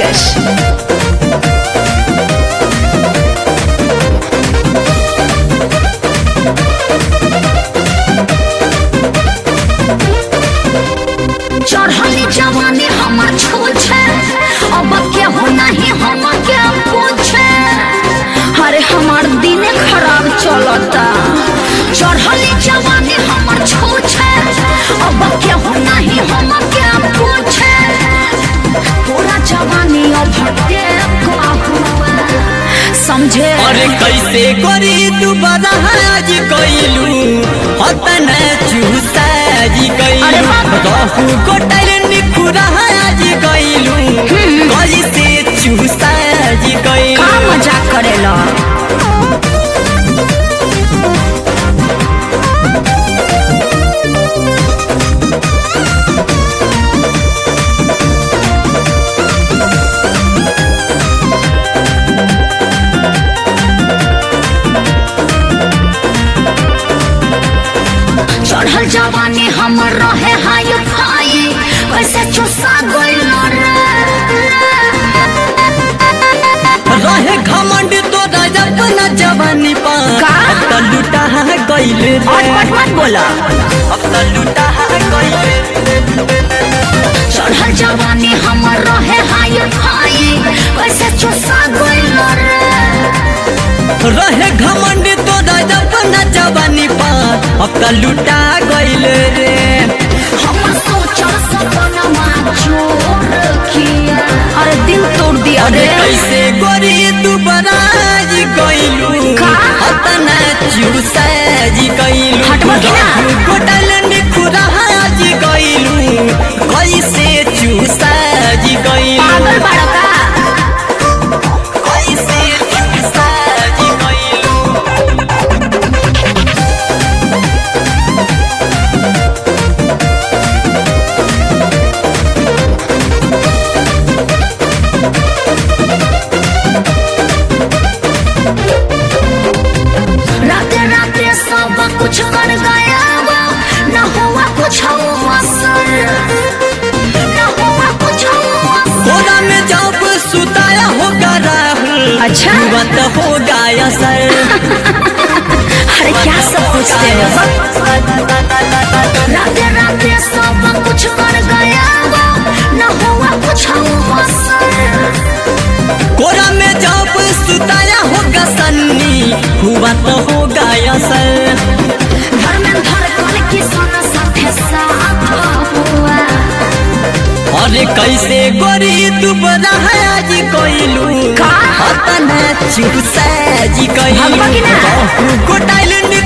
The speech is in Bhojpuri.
Rajesh. चढ़ली जवानी हमर छूछे अब केहू नहीं हम के पूछे अरे हमार दिन खराब चलता चढ़ली जवानी हमर छूछे अब केहू नहीं हम के पूछे पूरा जवानी अब हुआ समझे अरे कैसे करी दोबारा आज कैलू हतन चूसाजी अरे कैलू बाप। रहू गोटल निखुरा आज कैलू कैसे चूसाजी कैलू का मजाक करेला चढ़ल जवानी हमर रहे हाय फाई कैसे चुसा गइल रहे घमंड तो अपना जवानी पा का? अब तो लुटा गइल रे मत मत बोला अब तो लुटा गइल चढ़ल जवानी हमर रहे हाय फाई कैसे चुसा गइल रहे घमंड तो अपना जवानी पा अब तो लुटा गइल रे हमर सोचल सपनमा चोर किया अरे दिल तोड़ दिया अरे रे कैसे गोरी तू बराज गइलू का? अतना चूसाजी गइलू हटवा कि ना? गोटल निखुराज गइलू कैसे चूसाजी गइलू पागल बड़का कैसे चूसाजी गइलू राते राते सब कुछ कर गया वो न हुआ कुछ असर न हुआ कुछ असर। कोरा में जब सुताया होगा राहुल अच्छा? हुआ तो हो गया सर अरे क्या सब पूछते हो राते राते सब कुछ कर गया वो न हुआ कुछ असर कोरा में जब सुताया होगा सन्नी हुआ तो हो गया सर घर में धड़कन की सोना साथे साथ हुआ अरे कैसे गोरी तू बना है आज कोइलू का? अतना चूसा जी भगवा की ना? कोइलू गोटाइल